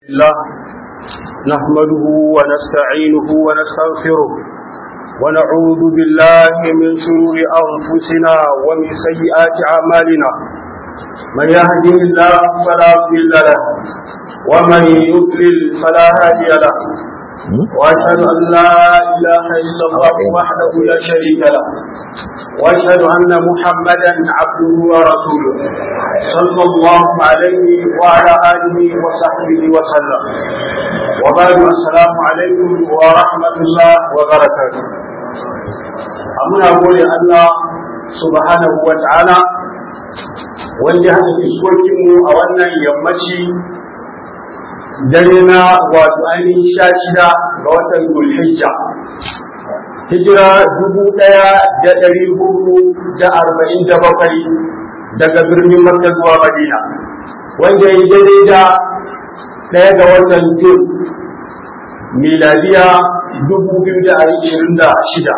الله نحمده ونستعينه ونستغفره ونعوذ بالله من شرور أنفسنا ومن سيئات أعمالنا من يهده الله فلا مضل له ومن يضلل فلا هادي له وأشهد أن لا إله إلا الله وحده لا شريك له وأشهد أن محمدا عبده ورسوله صلى الله عليه وعلى آله وصحبه وسلم وبعد السلام عليكم ورحمة الله وبركاته أمنا أقول الله سبحانه وتعالى wanda haka iskokinmu a wannan yammaci dare na wato ainihin sha shida ga watan Zulhijja hijira dubu ɗaya da ɗari hudu da arba'in da bakwai daga birnin Makka zuwa Madina wanda ya daidai da ɗaya ga watan Jun miladiya dubu biyu da ashirin da shida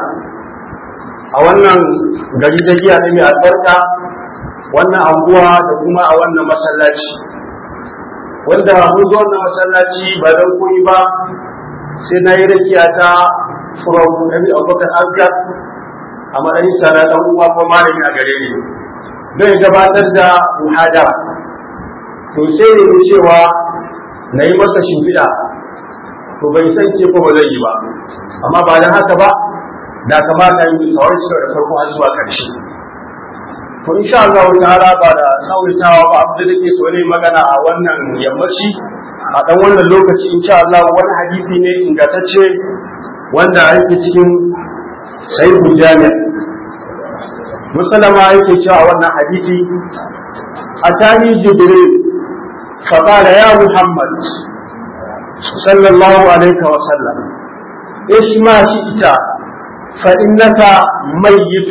a wannan gari da giya ne mai albarka wannan anguwa da kuma a wannan masallaci wanda mun zo wannan masallaci ba don koyi ba sai na yi rakiya ta from Nabi Abubakar Azgar a matsayin sana dan uwa ko malami a gare ni don ya gabatar da muhadara to sai ne mu cewa na yi masa shimfiɗa to bai san ce ko ba zai yi ba amma ba dan haka ba da kamata yi sauran shi da farko har zuwa ƙarshe to insha Allah ta'ala ba da sauritawa ba abin da nake so ne magana a wannan yammaci a dan wannan lokaci insha Allah wani hadisi ne ingantacce wanda yake cikin sahihul jami' musallama yake cewa wannan hadisi atani jibril fa qala ya muhammad sallallahu alaihi wa sallam ايش ما شئت فانك ميت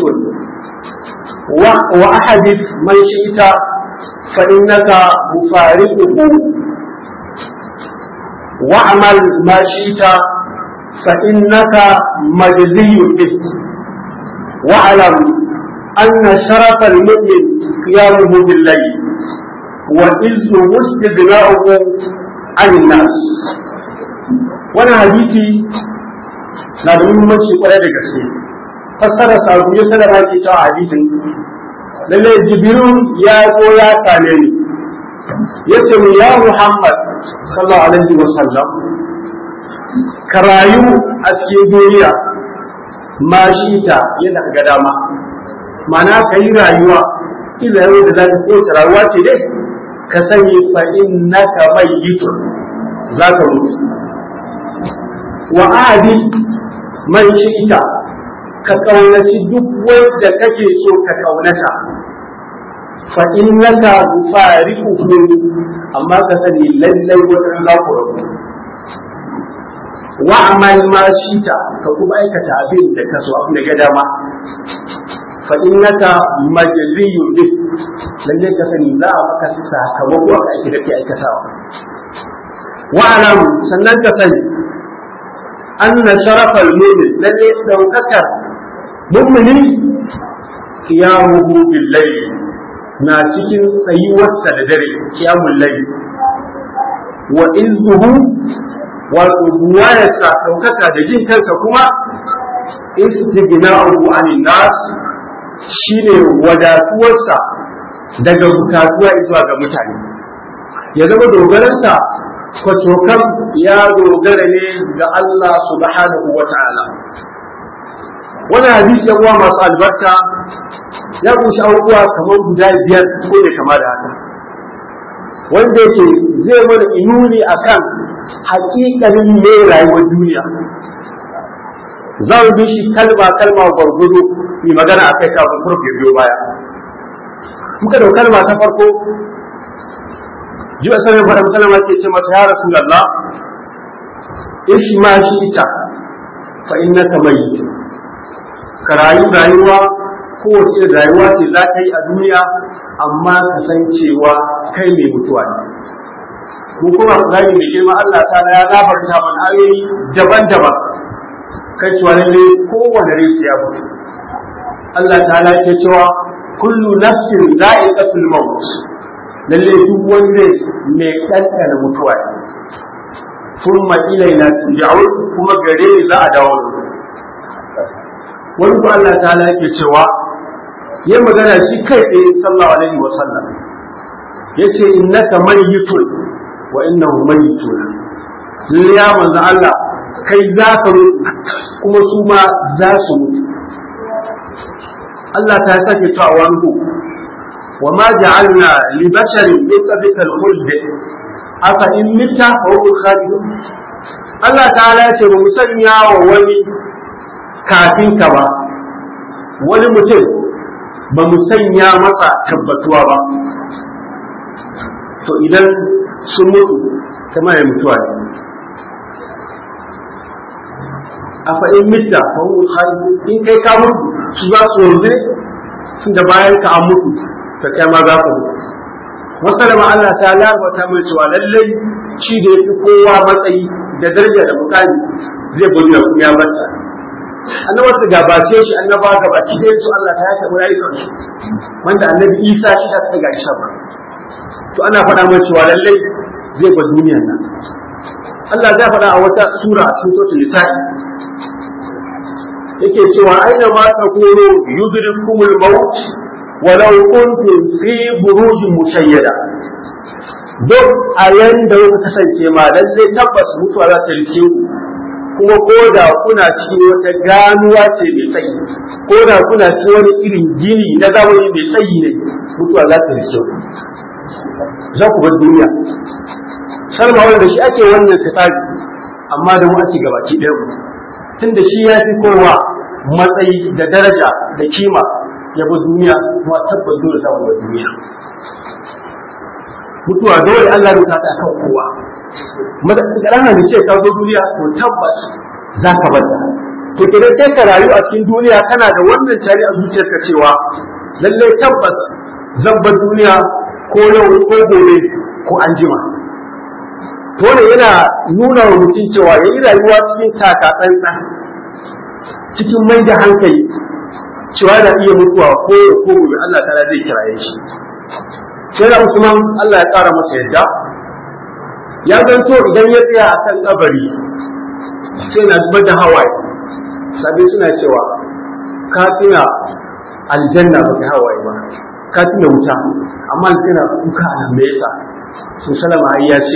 وأحدث من شئت فإنك مفارقه واعمل ما شئت فإنك مجزي به واعلم أن شرف المؤمن قيامه بالليل وإذنه استغناؤه عن الناس وانا حديثي na da muhimmanci kwarai da gaske fassara sabu ya sadara ke cewa hadisin lalle jibiru ya zo ya same ni ya ce mu ya muhammad sallallahu alaihi wa sallam ka rayu a cikin duniya ma shi ta yadda ka ga dama ma'ana ka yi rayuwa ila yau da za ka kowace rayuwa ce dai ka sani fa innaka mayyitun za ka mutu wa adi man shi ita ka kaunaci duk wanda kake so ka kaunata fa innaka mufariquhu amma ka sani lallai wannan za ku rabu wa amal ma shita ka kuma aikata abin da ka so abin da ga dama fa innaka majziyun bi lallai ka sani za a maka sakamako a aiki da ke aikatawa wa alam sannan ka sani anna sharafal mu'min lalle daukakar mummuni kiyamuhu billahi na cikin tsayuwarsa da dare kiyamul layl wa izzuhu wato buwayarsa ɗaukaka da jin kansa kuma istighna'uhu anin nas shine wadatuwarsa daga bukatuwa zuwa ga mutane ya zama dogaransa kwacokan ya dogara ne ga Allah subhanahu wa ta'ala wani hadisi ya uwa masu albarka ya kunshi abubuwa kamar guda biyar ko da kama da haka wanda yake zai mana inuni akan hakikalin ne rayuwar duniya za mu bi shi kalma kalma gwargwado mai magana akai kafin farko biyo baya muka da kalma ta farko ji a sanin faɗin kalma ke ce mata ya rasulullah ishi ma shi ita fa innaka mayyit ka rayu rayuwa kowace irin rayuwa ce za ka yi a duniya amma ka san cewa kai mai mutuwa ne ko kuma Qur'ani mai girma Allah ta ya labarta mana ayoyi daban-daban kai cewa lalle kowane rai ya mutu Allah ta yake cewa kullu nafsin za'iqatul maut lalle duk wanda mai ɗanɗana mutuwa ne thumma ilaina turja'un kuma gare ni za a dawo wani ko Allah ta'ala yake cewa ya magana shi kai tsaye sallallahu alaihi wa sallam yace innaka mayyitun wa innahu mayyitun ya manzo Allah kai za ka mutu kuma su ma za su mutu Allah ta sake cewa wani wa ma ja'alna li basharin min qablika al-khuld afa in mitta fa hum khalidun Allah ta'ala ya ce ba mu sanya wa wani kafin ka ba wani mutum ba mu sanya masa tabbatuwa ba to idan sun mutu kama ya mutuwa ne a fa'in mitta fa hum khalidun in kai ka mutu su za su wanzu sun da bayan ka an mutu ta kai ma za ku mutu wasu da Allah ta larbata mai cewa lallai shi da ya fi kowa matsayi da daraja da mukami zai gudu da kuma ya bata annaba su gabace shi annaba gabaci da su Allah ta yaka rayukan su wanda annabi Isa shi ta kai gashi ba to ana faɗa mai cewa lallai zai bar duniyar nan Allah zai faɗa a wata sura a cikin suratul nisa'i yake cewa aina ma takunu yudrikumul maut walau kuntum fi burujin mushayyada duk a yanda kuka kasance ma lalle tabbas mutuwa za ta rike ku kuma ko da kuna cikin wata ganuwa ce mai tsayi ko da kuna cikin wani irin gini na zamani mai tsayi ne mutuwa za ta rike ku za ku bar duniya salma wanda shi ake wannan sifari amma da mu ake gabaki ɗaya mu tunda shi ya fi kowa matsayi da daraja da kima ya bi duniya kuma tabbas dole za mu bar duniya mutuwa dole Allah rubuta ta kan kowa madana da ce ka zo duniya to tabbas za ka bar ta to kidan sai ka rayu a cikin duniya kana da wannan tare a zuciyarka cewa lalle tabbas zan bar duniya ko yau ko gobe ko anjima to ne yana nuna wa mutum cewa yayi rayuwa cikin taka tsantsan cikin mai da hankali cewa da iya mutuwa ko ko gobe Allah ta zai kiraye shi sai da Usman Allah ya ƙara masa yadda ya zanto idan ya tsaya a kan kabari sai na zubar da hawaye sabi suna cewa ka tuna aljanna ba ka hawaye ba ka tuna wuta amma tana kuka a nan me yasa sun salama ai ya ce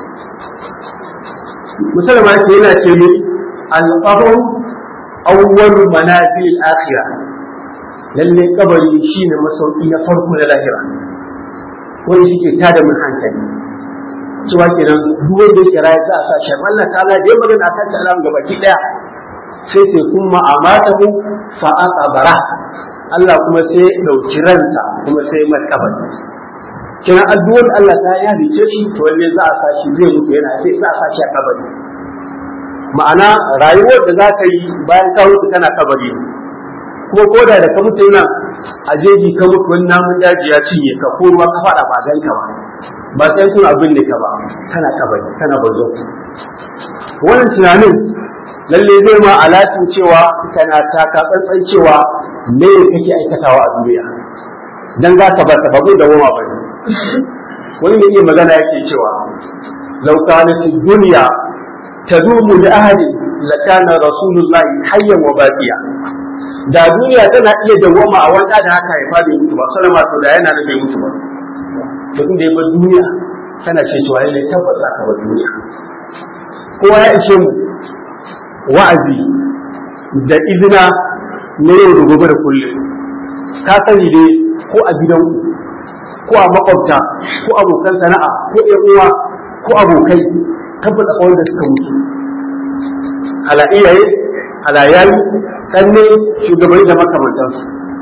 musalama yake yana ce ni al-qabru awwalu manazil al-akhirah lalle kabari shine masauki na farko na lahira wani shi ke tada mun hankali cewa kenan duk wanda yake rayu za a sa shi Allah ta'ala da ya magana akan ta alam gaba ki daya sai ce kuma amatahu fa aqbara Allah kuma sai ya dauki ransa kuma sai mai kabari kenan addu'ar Allah ta ya rice shi to wanne za a sa shi zai mutu yana sai za a sa shi a kabari ma'ana rayuwar da za ka yi bayan ka mutu kana kabari kuma koda da ka mutu nan a jeji ka mutu wani namun daji ya cinye ka ko ruwa ka fada ba gan ka ba ba sai kun abin ne ka ba kana kabari kana bazo wannan tunanin lalle zai ma alatin cewa kana taka tsantsan cewa me kake aikatawa a duniya dan za ka bar ta babu da goma bane wani mai iya magana yake cewa law kanat dunya tadumu li ahadi lakana rasulullahi hayyan wa baqiya da duniya tana iya dawwama a wanda da haka haifa bai mutu ba sallama to da yana da bai mutu ba to inda ya bar duniya tana ce cewa lalle tabbata ka bar duniya kowa ya ishe mu wa'azi da izina na yau da gobe da kullum ka sani dai ko a gidanku ko a makwabta ko abokan sana'a ko ƴan uwa ko abokai tabbata wanda suka mutu ala iyaye ala yayi kanne shugabanni da makamantansu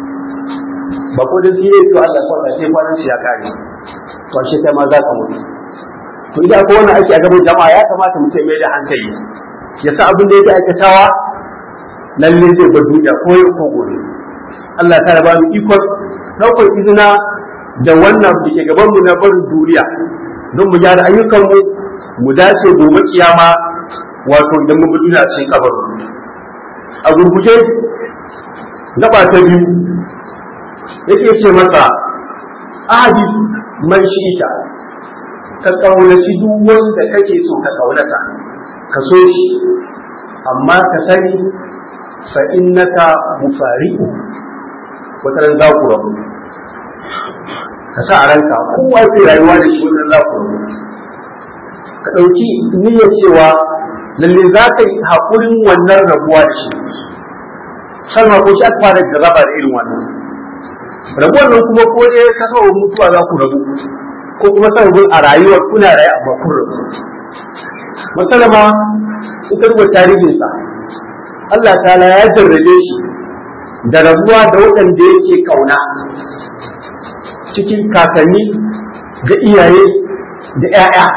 ba ko da shi ne to Allah ya sai kwanan shi ya kare to shi kai ma za ka mutu to idan ko wannan ake a gaban jama'a ya kamata mutum mai da hankali ya sa abin da yake aikatawa lalle zai bar duniya ko yau ko gobe Allah ta ba mu ikon ɗaukar izina da wannan da ke gaban mu na barin duniya don mu gyara ayyukan mu mu dace gobe kiyama wato idan mun bi duniya cikin kabarin a gurguje gaba ta biyu yake ce masa ahadi man shi'ita ka kaunaci duk wanda kake so ka kaunata ka so shi amma ka sani fa innaka mufariqu wata ran za ku rabu ka sa a ranka kowa zai rayuwa da shi wata ran za ku rabu ka ɗauki niyyar cewa lalle za ka yi haƙurin wannan rabuwa da shi salma ko shi aka fara da raba da irin wannan rabuwar nan kuma ko dai ka saboda mutuwa za ku rabu ko kuma sababin a rayuwar kuna raye amma kun rabu musalama ita rubuta tarihinsa Allah ta'ala ya jarrabe shi da rabuwa da waɗanda yake kauna cikin kakanni da iyaye da 'ya'ya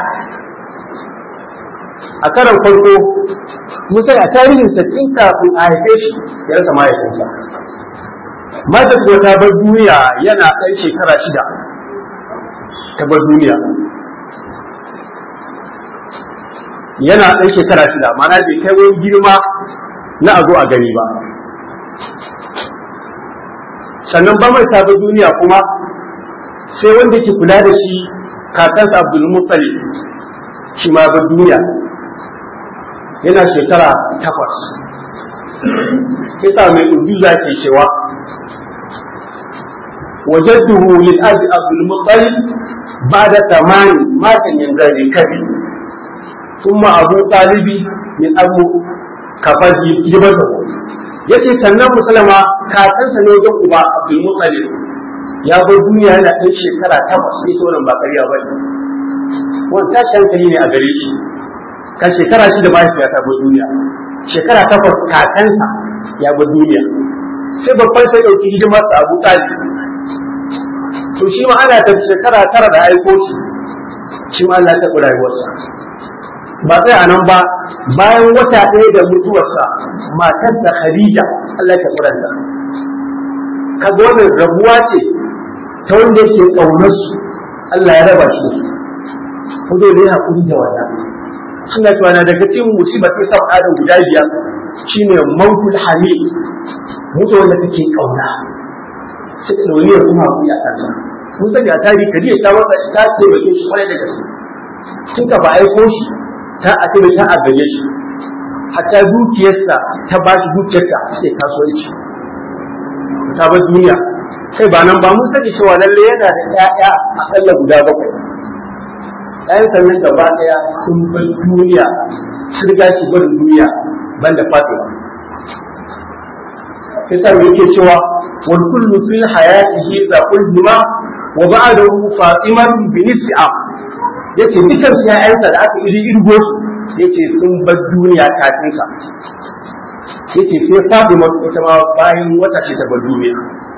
a karan farko musa a tarihinsa tun kafin a haife shi ya rasa mahaifinsa mata ko ta bar duniya yana ɗan shekara shida ta bar duniya yana ɗan shekara shida mana bai kai wani girma na a zo a gani ba sannan ba mai ta bar duniya kuma sai wanda ke kula da shi kakansa abdul muttalib shi ma bar duniya yana shekara takwas kisa mai ujuza ke cewa وجده للأب عبد المطلب بعد ثمان مات من ذلك كبي ثم أبو طالب من أبو كفر جبته yace sannan musulma kakansa ne wajen uba abdul muttalib ya bar duniya yana ɗan shekara takwas sai to nan ba ƙarya ba ne wannan tashi hankali ne a gare shi kan shekara shida mahaifiya ta bar duniya shekara takwas kakansa ya bar duniya sai babban sai ɗauki hidimarsa abu talib to shi ma ana ta shekara tara da aiko shi shi ma Allah ta taɓa rayuwarsa ba sai a nan ba bayan wata ɗaya da mutuwarsa matarsa Khadija Allah ta taɓa ranta kaga wannan rabuwa ce ta wanda yake ƙaunar su Allah ya raba shi da su ko dai ne hakuri da wannan suna cewa na daga cikin musibar ta saba adam guda biyar shine mautul hamid mutu wanda take ƙauna sai da wani ya kuma hakuri a kansa mun sani a tarihi kariya ta wata ta ce bakin shi kwarai da gaske tun ka ba aiko shi ta a kai ta agaje shi hatta dukiyarsa ta ba shi dukiyarta sai kasuwanci ta bar duniya kai ba nan ba mun sani cewa lalle yana da ƴaƴa akalla guda bakwai ƴaƴan sannan gaba ɗaya sun bar duniya sun riga shi barin duniya banda fatima yasa yake cewa wal kullu fil hayatihi za ulhima wa ba'dahu fatimatu bi nisfi am yace dukan su ƴaƴansa da aka iri irgo su yace sun bar duniya kafin sa yace sai fatima ita ma bayan wata ce ta bar duniya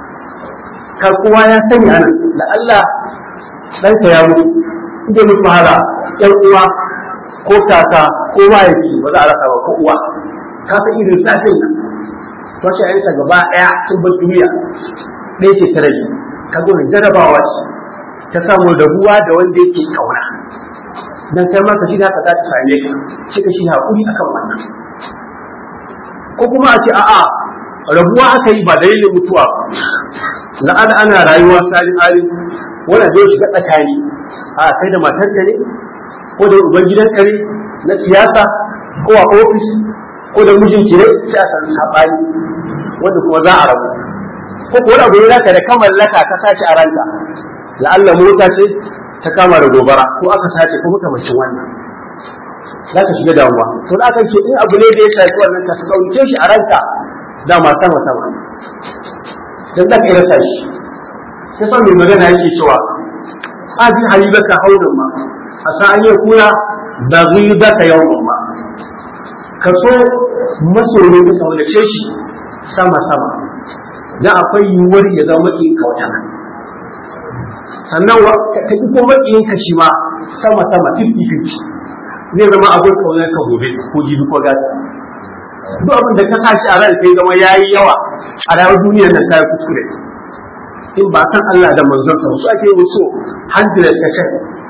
ka kowa ya sani anan da Allah ɗanka ya mutu inda mutu hala ƴan uwa ko kaka ko mahaifi ba za a rasa ba ko uwa ka san irin safin nan to shi ayyuka gaba ɗaya sun bar duniya ɗaya ce ta rage ka gudun jarabawa ce ta samu rabuwa da wanda yake kauna dan kai ma ka shi haka za ta same ka shi ka shi hakuri akan wannan ko kuma a ce a'a rabuwa aka yi ba dalilin mutuwa ba la'ana ana rayuwa salin halin wanda zai shiga tsakani a kai da matarka ne ko da uban gidanka ne na siyasa ko a ofis ko da mijinki ne sai a san sabani wanda kuma za a rabu ko ko wani abu ne zaka da ka mallaka ka sace a ranka la'alla mota ce ta kama da gobara ko aka sace ko makamancin wannan za ka shiga damuwa to da aka ce in abu ne da ya shafi wannan ka sauke shi a ranka dama sama sama dan da kai rasa shi sai sa mai magana yake cewa abi halibaka haunan ma asa an yi kuna da ghibaka yawman ma ka so masoyi ka kaunace shi sama sama dan akwai yiwuwar ya zama makiyin ka wata sannan ka ki ko makiyin ka shi ma sama sama 50 zai zama abin kaunar ka gobe ko jibi ko gata duk abin da ka sa shi a ran sai zama yayi yawa a rayuwar duniyar nan ta kuskure in ba san Allah da manzon sa su ake yi so 100 ka kai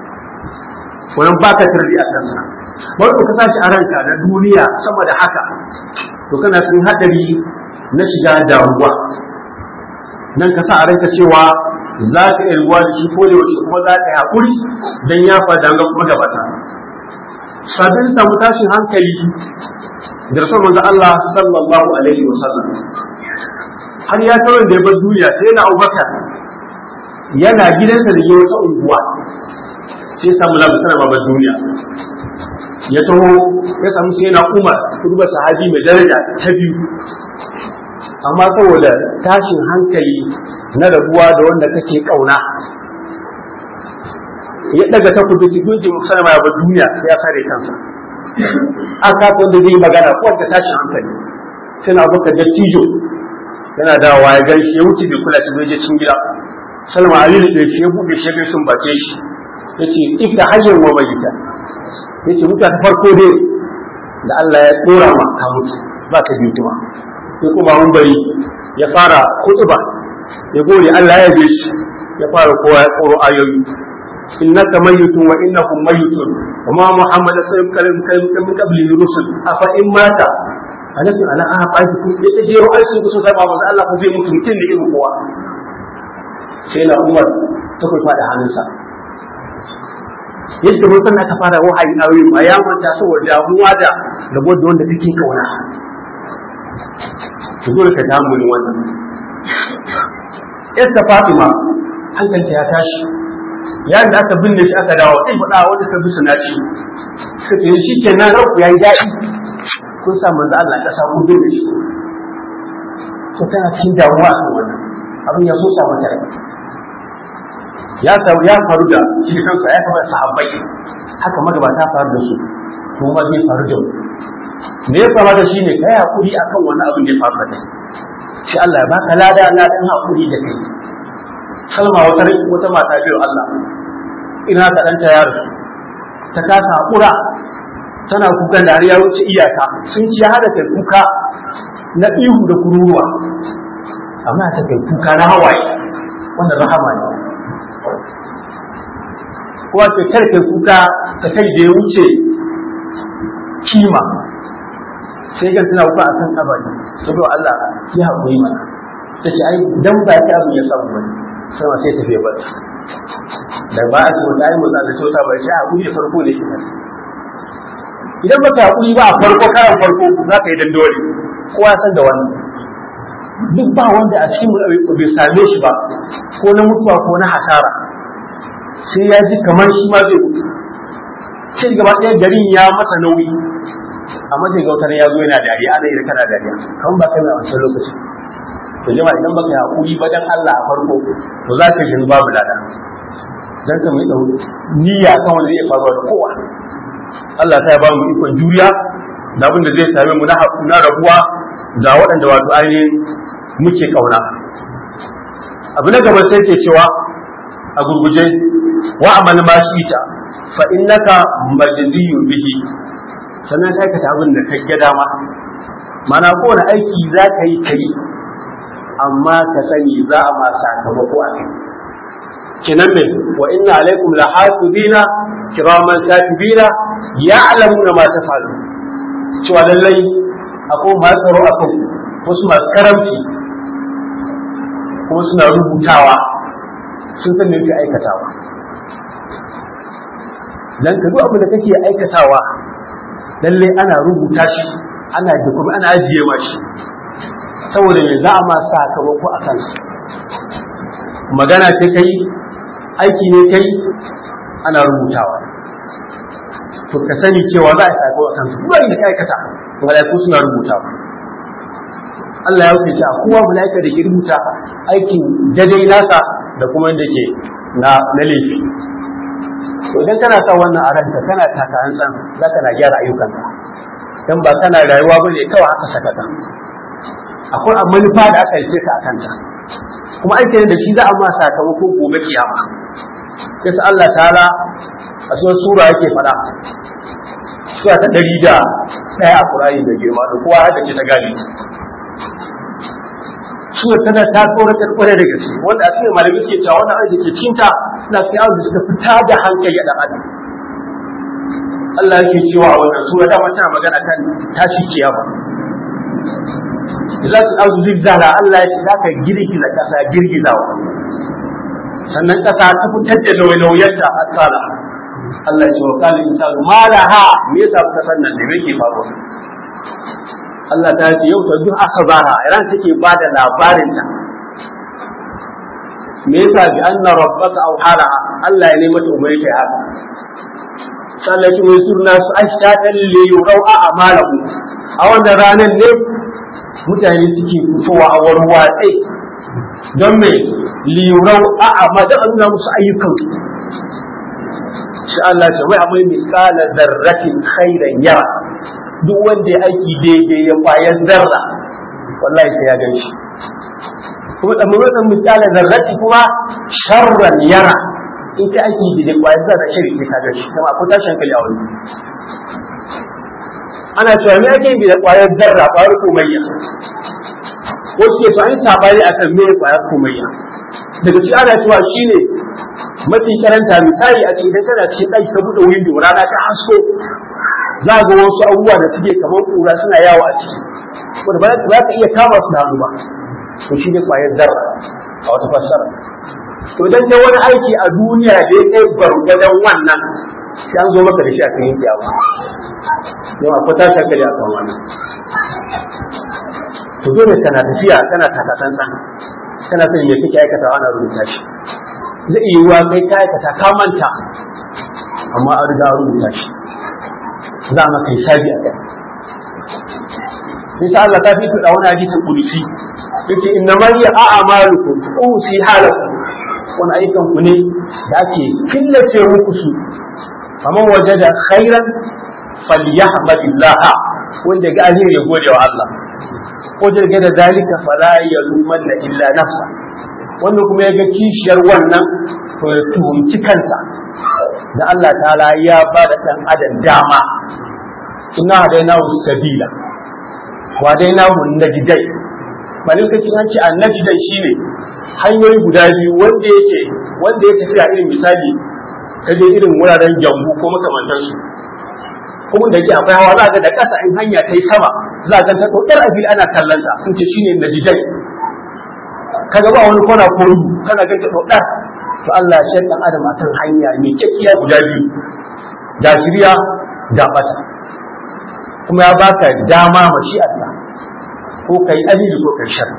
wannan baka tarbi a kansa wanda ka sa shi a ranka da duniya sama da haka to kana cikin hadari na shiga damuwa nan ka sa a ranka cewa za ka iya ruwa da shi ko da yaushe kuma za ka yi haƙuri don ya faɗa ga kuma gabata sabin samu tashin hankali da rasul manzo Allah sallallahu alaihi wasallam har ya tarar da ya bar duniya sai na Abubakar yana gidansa da ke wata unguwa sai ya samu labarin sana babar duniya ya taho ya samu sai na Umar kurba sahabi mai daraja ta biyu amma saboda tashin hankali na rabuwa da wanda kake kauna ya daga takobi cikin jin sana babar duniya sai ya sare kansa an kasa wanda zai yi magana ko wanda tashin hankali sai na Abubakar da tijo yana dawowa ya gan shi ya wuce bai kula shi bai je cikin gida salma alilu da shi ya buɗe shi ya sun bace shi ya ce ika hanyar wa bayyita ya ce mutuwa ta farko dai da Allah ya ɗora ma ka mutu ba ka biyu kuma sai kuma mun bari ya fara kutuba ya gode Allah ya bi shi ya fara kowa ya tsoro ayoyi innaka mayyitun wa innahum mayyitun wa ma muhammad sallallahu alaihi wasallam min qabli rusul afa in mata alakin ala a baki ku ya jero aikin ku sun saba manzo Allah ku zai mutu mutum da irin kowa sai na Umar ta kai fada hannunsa yadda mun san aka fara wahayi a wurin ya manta saboda damuwa da rabo da wanda kake kauna to dole ka damu ne wannan Esta Fatima hankalinta ya tashi yayin da aka binne shi aka dawo sai faɗa wanda ka bisa na shi suka ce shi kenan ranku yayi daɗi kun sa manzo Allah ka samu bin shi to tana cikin damuwa a wannan abin ya so sa mata rai ya ya faru da shi kansa ya kamar sahabbai haka magabata faru da su kuma ma zai faru da mu me ya kamata shine kai hakuri akan wani abin da ya faru da kai sai Allah ya baka lada ladan hakuri da kai Salma wata wata mata biyu Allah ina ka danta ya rasu ta kasa hakura tana kukan da har ya wuce iyaka sun ci hada kai kuka na ihu da kururuwa amma ta kai kuka na hawaye wannan rahama ne kuma ce kar kai kuka ta kai da ya wuce kima sai ga tana kuka akan kabari saboda Allah ya haƙuri mana ta ce ai dan ba ta abu ya samu wani sama sai tafiye ba da ba a ce wata ai mutsa da sauta ba shi haƙuri da farko ne ke nasa idan ba ka haƙuri ba a farko karan farko za ka yi dandori kowa ya san da wannan duk ba wanda a cikin bai same shi ba ko na mutuwa ko na hasara sai ya ji kamar shi ma zai mutu sai gaba ɗaya garin ya masa nauyi amma sai gautar ya zo yana dariya ana yi kana dariya kamar ba kai mai wancan lokacin to jama'a idan baka yi haƙuri ba dan Allah a farko to za ka ji babu lada dan ka mai ɗau niyya kan wanda zai faruwa da kowa Allah ta ba mu ikon juriya da abin da zai same mu na rabuwa da waɗanda wato ainihin muke ƙauna abu na gaba sai ke cewa a gurguje wa amal ma ita fa innaka majziyun bihi sannan ka aikata abin da ka ga dama mana kowane aiki za ka yi kai amma ka sani za a ma sakamako a kai kinan ne wa inna alaikum la hafizina kiraman katibina ya'lamuna ma tafalu cewa lallai akwai masu tsaro akan wasu masu karamci kuma suna rubutawa sun san me yake aikatawa dan ka duk abin da kake aikatawa lalle ana rubuta shi ana da kuma ana ajiye ma shi saboda me za a ma sakamako a kansa magana ce kai aiki ne kai ana rubutawa to ka sani cewa za a sakamako a kansa duk da ka aikata malaiku suna rubutawa Allah ya wuce a kowa malaika da ke rubuta aikin daidai nasa da kuma yadda ke na na laifi to idan kana sa wannan a ranka kana taka hantsan za ka na gyara ayyukanka dan ba kana rayuwa ba ne kawai haka sakata akwai a manufa da aka yi ka a kanta kuma aikin da shi za a ma sakamako gobe kiyama yasa Allah ta'ala a cikin sura yake faɗa sura ta ɗari da ɗaya a Qur'ani da girma da kowa haka ce ta gani sura tana ta tsoratar kwarai da gaske wanda a cikin malami suke cewa wannan aiki ke cinta suna cikin abu da suka fita da hankali a ɗan adam Allah yake cewa a wannan sura ta tana magana kan tashi kiyama za su arzu zigzala Allah ya ce za ka girgiza ƙasa girgizawa sannan ƙasa ta fitar da nauyi-nauyenta a tsala Allah ya ce wa kalin insanu ma laha me yasa kuka san nan da me yake faruwa Allah ta ce yau ta duk akhbara ran take bada labarin ta me yasa bi anna rabbaka aw halaha Allah ya nemi ta umari ta haka sallah ki mai surna su ashatan li yurau a amalahu a wannan ranar ne mutane suke fitowa a warwatse don me li yurau a amada an musu ayyukan shi Allah ce wai akwai misalan zarratin khairan yara duk wanda ya aiki daidai ya kwayar zarra wallahi sai ya gan shi kuma da mutum misalan zarrati kuma sharran yara in ka aiki daidai kwayar zarra shari sai ka gan shi kuma akwai tashin hankali a wani ana cewa me ake yi da kwayar zarra kwayar komayya ko suke to an sabani akan me kwayar komayya daga ci ana cewa shine mafi karanta misali a ce idan kana cikin ɗaki ka buɗe windo rana ta hasko za ga wasu abubuwa da suke kamar ƙura suna yawo a ciki wanda ba za ka iya kama su da hannu ba to shi ne ƙwayar zarra a wata fassara to idan ta wani aiki a duniya da ya kai gwargwadon wannan sai an zo maka da shi a kan yanki abu yau akwai tashi hankali a kan wannan to dole kana tafiya kana takasansan kana son me kake aikata ana rubuta shi zai iya yiwuwa kai ka aikata ka manta amma an riga rubuta shi za mu kai sabi a kai insha Allah ta fi tuɗa wani hadisin kudusi yace inna ma hiya a'malukum usi halakum wani ayyukan ku ne da ake killace muku su faman wajada khairan falyahmadillah wanda ga alheri ya gode wa Allah ko jirge da zalika fala yalumanna illa nafsa wanda kuma ya ga kishiyar wannan to ya tuhumci kansa da Allah ta'ala ya ba da ɗan adam dama ina hadaina sabila wa daina najidai malin kace an ce annajidai shine hanyoyi guda biyu wanda yake wanda ya tafi a irin misali kaje irin wuraren jambu ko makamantansu kuma da yake akwai hawa za ga da ƙasa in hanya ta yi sama za ga ta ɗaukar abil ana kallanta sun ce shine najidai kaga ba wani kona ko rubu kana ga ɗaukar to Allah ya shaidan adam akan hanya mai kyakkyawa guda biyu da shirya da bata kuma ya baka dama mashi'arsa ko kai alili ko kai shar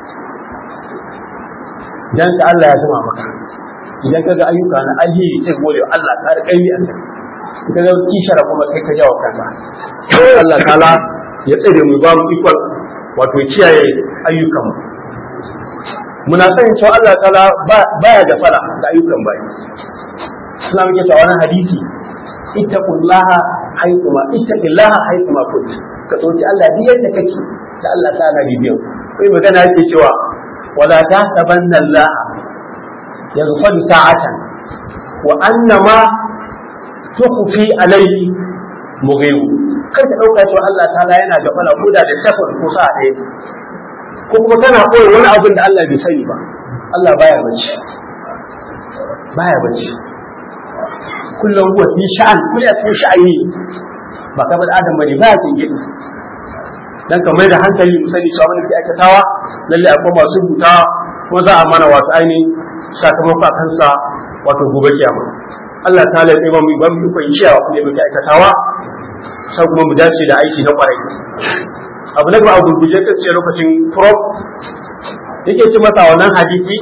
dan ka Allah ya zama maka idan kaga ayyuka na alheri sai gode wa Allah ka da kai a kai kaga kishara kuma kai ka jawo kanka Allah ta'ala ya tsare mu ba mu ikon wato kiyaye ayyukan mu muna sanin cewa Allah ta'ala baya da fara da ayyukan bayi suna muke cewa wani hadisi ittaqullaha haythuma ittaqillaha haythuma kunt ka tsoci Allah duk yadda kake da Allah ta'ala bibiyan kai magana yake cewa wala tahsabanna Allah yaghfal sa'atan wa annama tukhfi alayhi mughibu kai ka dauka cewa Allah ta'ala yana da fara koda da safar ko sa'a ɗaya ko kuma kana koyi wani abin da Allah bai sani ba Allah baya bacci baya bacci kullum huwa fi sha'an kullu ya cikin sha'ani ba kamar adam bane baya tingin dan kamar da hankali mu sani cewa wani ke aikatawa lalle akwai masu rubuta kuma za a mana wato ainihin sakamako a kansa wato gobe kiyama Allah ta ya ba mu ba mu ikon ciyawa kuma muke aikatawa sai kuma mu dace da aiki na kwarai abu na gaba a gurguje kan ce lokacin prop yake ce masa wannan hadisi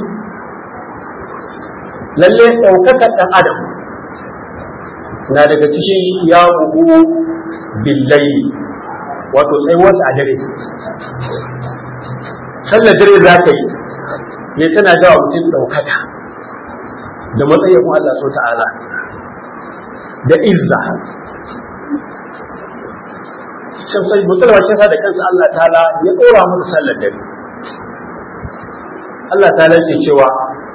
lalle ɗaukakar ɗan adam na daga cikin ya bugu billahi wato tsayuwarsa a dare sallar dare za ka yi ne tana jawa mutum ɗaukaka da matsayin Allah so ta'ala da izza shamsai musulma shi da kansa Allah ta'ala ya ɗora masa sallar dare Allah ta'ala ke cewa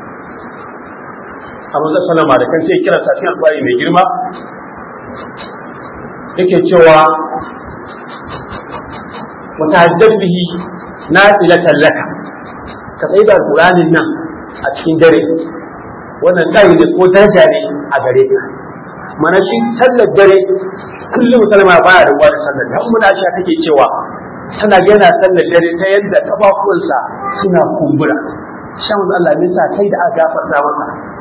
a manzon sallama da kansa ya kira sa cikin alƙawari mai girma yake cewa mutahaddad bihi nafilatan laka ka sai da Qur'anin nan a cikin dare wannan kai ne ko daraja ne a gare ka mana shi sallar dare kullum musulma baya da wani sallar da mun Aisha take cewa tana yana sallar dare ta yadda kafafuwansa suna kumbura shan Allah ne sa kai da aka gafarta maka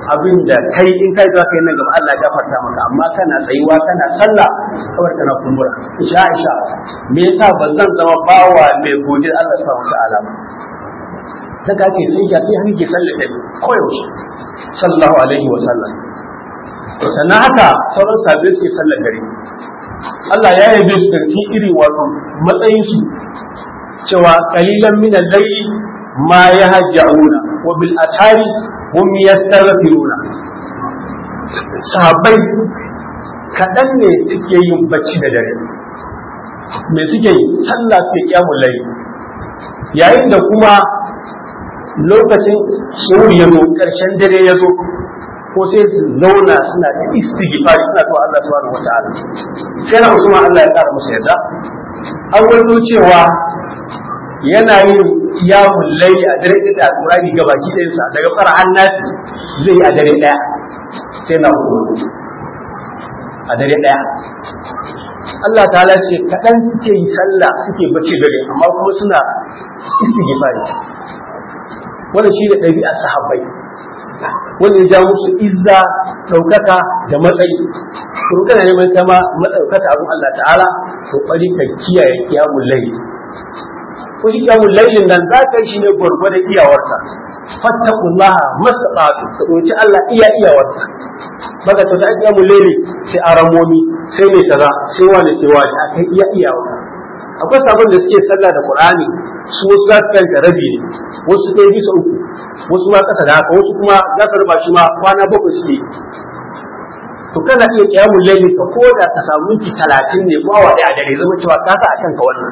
abin da kai in kai za ka yi nan gaba Allah ya gafarta maka amma kana tsayuwa kana sallah kawai kana kumbura isha isha me yasa ba zan zama bawa mai godin Allah subhanahu wataala ba daga ake sai ya sai hanke sallah da koyaushe sallallahu alaihi wa sallam sannan haka sauran sabbin suke sallar dare Allah ya yabe su da irin wato matsayin su cewa qalilan min al-layli ma yahja'una wa bil ashari hum yastaghfiruna sahabbai kaɗan ne suke yin bacci da dare me suke yi sallah suke kyamun layi yayin da kuma lokacin suhur ya zo ƙarshen dare ya zo ko sai su zauna suna ta istighfar suna to Allah subhanahu wataala sai na Usman Allah ya ƙara musu yarda an wani cewa yana yin yamun layi a dare da alƙurani ga baki ɗayansa daga fara annati zai yi a dare ɗaya sai na hudu a dare ɗaya Allah ta ce kaɗan suke yi sallah suke bacci dare amma kuma suna istighfari wannan shi da ɗabi'a sahabbai wanda ya ja musu izza ɗaukaka da matsayi to kana neman kama matsaukaka abin Allah ta'ala to bari ka kiyaye kiyamun layi ko shi kiyamun lailin nan za ka yi shi ne gwargwadon iyawarka fattakullaha mastaqatu ka doci Allah iya iyawarka baka to da kiyamun laili sai aramomi sai ne kaza sai wani sai wani akai iya iyawarka akwai sabon da suke sallah da Qur'ani su wasu za su kanta rabi ne wasu ɗaya bisa uku wasu ma ƙasa da haka wasu kuma za ka ruba shi ma kwana bakwai suke to kana iya kiyamun laili ka ko da ka samu minti talatin ne ko awa ɗaya a dare zama cewa ka sa a kanka wannan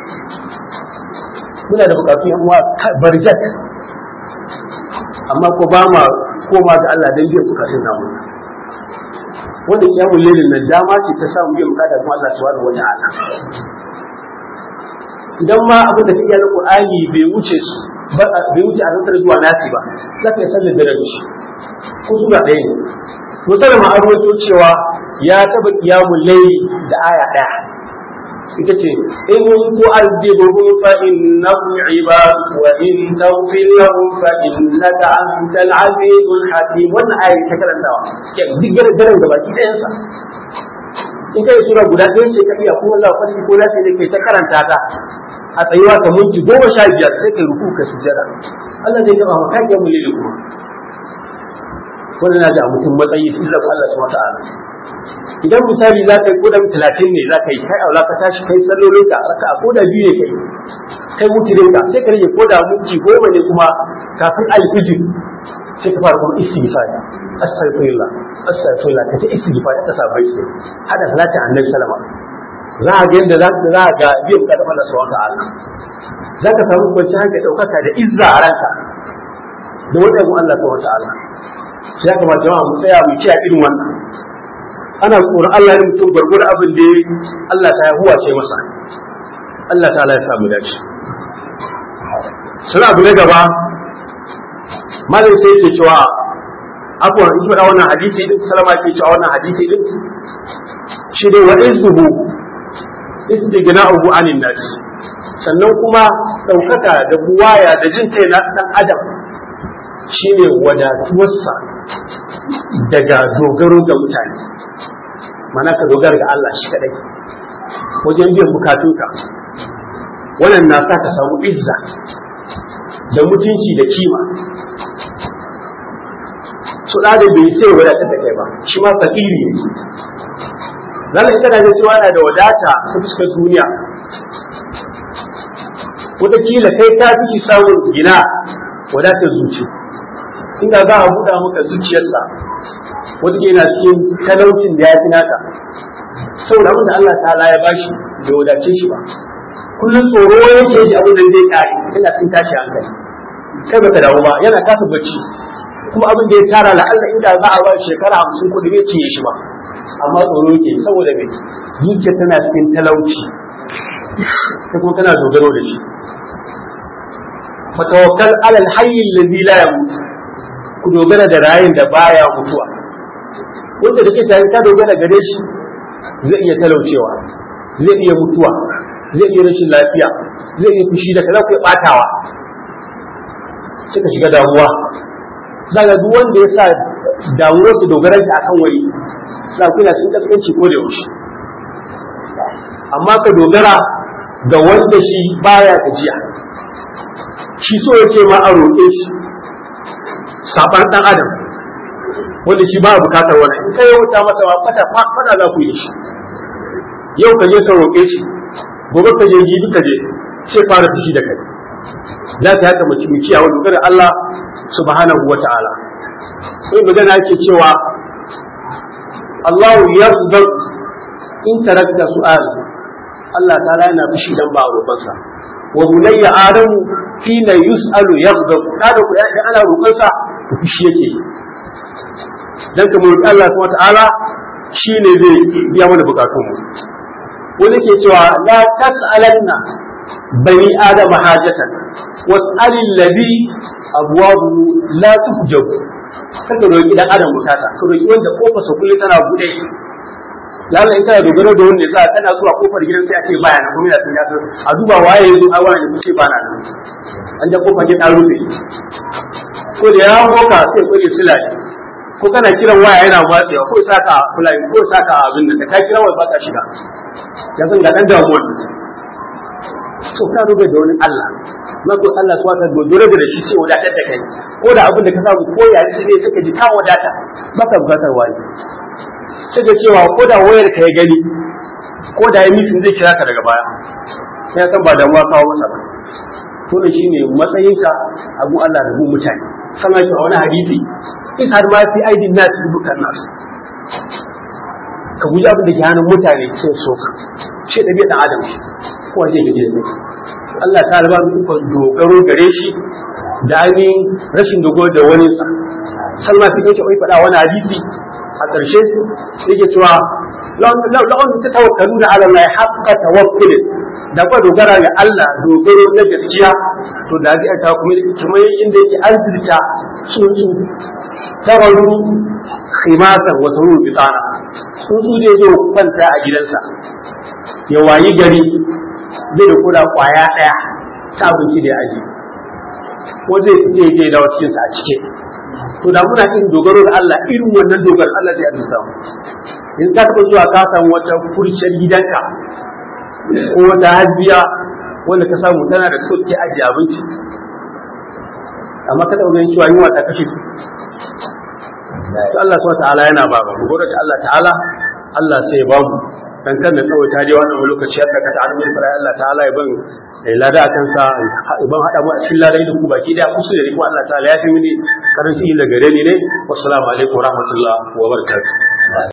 muna da bukatu yan uwa barjak amma ko ba ma koma ga Allah dan biyan bukatun namu wanda kiyamun lailin nan dama ce ta samu biyan bukata kuma Allah subhanahu wata'ala idan ma abin da kake na Qur'ani bai wuce bai wuce a rantsar zuwa nasi ba za ka yi sallar da rabi ko sura ɗaya ne musamman an rawaito cewa ya taba kiyamun laili da aya ɗaya ita ce in tu'adhibuhum fa innahum ibad wa in taghfir lahum fa innaka antal azizul hakim wannan ayi ta karantawa ke duk daren da baki ɗayan sa in kai sura guda ɗaya ce ka iya ko Allah kwalli ko lafiya ne kai ta karanta ta a tsayuwa ka minti goma sha biyar sai kai ruku ka sujjada Allah zai gaba maka ya mulili kuma wannan na da mutum matsayi fi zaɓa Allah subhanahu wa ta'ala idan misali za ka yi kodan talatin ne za ka yi kai aula ka tashi kai sallolin ka raka a koda biyu ne kai kai mutirin ka sai ka rage koda minti goma ne kuma kafin alfijir sai ka fara kuma istighfar astaghfirullah astaghfirullah ka ta istighfar ta sabai sai hada salatin annabi sallama za a ga yadda za ka za ga biyan ka da Allah subhanahu ta'ala za ka samu kwanci hankali daukaka da izza a ranka da wannan Allah subhanahu ta'ala ya kamata jama'a mu tsaya mu kiyaye irin wannan ana tsoron Allah ne mutum gwargwar abin da Allah ta huwa ce masa Allah ta ya samu dace suna abu na gaba malai sai yake cewa abuwa in faɗa wannan hadisi din salama ke cewa wannan hadisi din shi dai wa izuhu istighna'uhu anin nas sannan kuma ɗaukaka da buwaya da jin kai na ɗan adam shine wadatuwarsa daga dogaro ga mutane mana ka dogara ga Allah shi kadai wajen biyan bukatunka wannan na sa ka samu izza da mutunci da kima su da bai sai wadatar da kai ba shi ma fakiri ne zalla ita da cewa yana da wadata ta fuskar duniya wataƙila kai ta fi samun gina wadatar zuci inda za a buɗa maka zuciyarsa wata yana cikin talaucin da ya fi naka saboda abin da Allah ta'ala ya bashi bai wadace shi ba kullum tsoro yake ji abin da zai kare yana cikin tashi hankali kai baka dawo ba yana kasa bacci kuma abin da ya tara la'alla inda za a ba shekara hamsin kuɗi bai cinye shi ba amma tsoro yake saboda mai zuciya tana cikin talauci sai kuma tana dogaro da shi fatawakkal alal hayy alladhi la yamut ku dogara da rayin da baya mutuwa wanda da ke tare ka dogara gare shi zai iya talaucewa zai iya mutuwa zai iya rashin lafiya zai iya fushi da kaza ku ya batawa sai ka shiga damuwa zaga duk wanda ya sa damuwar su dogaran ta akan wani za ku yana cikin kaskanci ko da yaushe amma ka dogara ga wanda shi baya gajiya shi so yake ma a roƙe shi saban ɗan adam wanda shi ba bukatar wani in ka yauta masa ba fata fata za ku yi shi yau ka je ka roƙe shi gobe ka je jibi ka je sai fara fushi da kai za ta haka mutum kiyawa dogara Allah subhanahu wa ta'ala sai magana ake cewa Allahu yarda in tarakta su'al Allah ta'ala yana fushi dan ba roƙonsa wa bunayya adamu hina yus'alu yarda kada ku yayin ana roƙonsa ku fushi yake dan ka roƙi Allah subhanahu wa ta'ala shine zai biya mana bukatun mu wani ke cewa la tas'alanna bani adama hajatan was'alil ladhi abwabu la tuhjab kada roki dan adam bukata ka roki wanda kofar sa kullu tana bude lalla in kana dogaro da wanda za tana zuwa kofar gidan sai a ce baya na kuma ya san a duba waye yazo a wani ya ce bana nan an da kofar gidan an rufe ko da ya boka sai ko ya sila ko kana kiran waya yana matsewa ko saka fulani ko saka abin da ka kira wai baka shiga ya san ga dan damuwa so ka rube da wani Allah mako Allah su wata dogoro da shi sai wadatar da kai ko da abin da ka samu ko ya ci ne suka ji ka wadata baka bukatar wani sai da cewa ko da wayar ka ya gani ko da ya mitin zai kira ka daga baya sai san ba damuwa kawo masa ba to ne shine matsayinka abu Allah da mu mutane sanan shi a wani hadisi in har ma fi aidin nas bukan nas ka guji abin da ke hannun mutane sai so ka shi da dan adam kowa zai gaji da kai Allah ta raba mu ikon dogaro gare shi da ainihin rashin dogaro da wani sa salma fi yake oi faɗa wani hadisi a ƙarshe yake cewa la'on ta tawakkalu da ala Allah haqqa tawakkul da kwa dogara ga Allah dogaro na gaskiya to da zai ta kuma kamar inda yake arzita tsuntsu tabaru khimasan wa turu bitana tsuntsu zai zo kwanta a gidansa ya wayi gari zai da koda kwaya ɗaya ta abinci da ya aji ko zai fice ya je da cikin sa a cike to da muna irin dogaro da Allah irin wannan dogaro Allah zai azurta mu in ka taɓa zuwa ka samu wata furciyar gidanka ko wata hajiya wanda ka samu tana da so ke ajiye abinci amma ka taɓa ganin cewa yunwa ta kashe su Allah subhanahu ta'ala yana ba ba gode da Allah ta'ala Allah sai ya ba mu dan kan da tsawo ta je wannan lokaci har ka ta'ala mai fara Allah ta'ala ya ban lada akan sa ban hada mu a cikin ladai da ku baki da kusu da ku Allah ta'ala ya fi mini karanci da gare ni ne wassalamu alaikum wa rahmatullahi wa barakatuh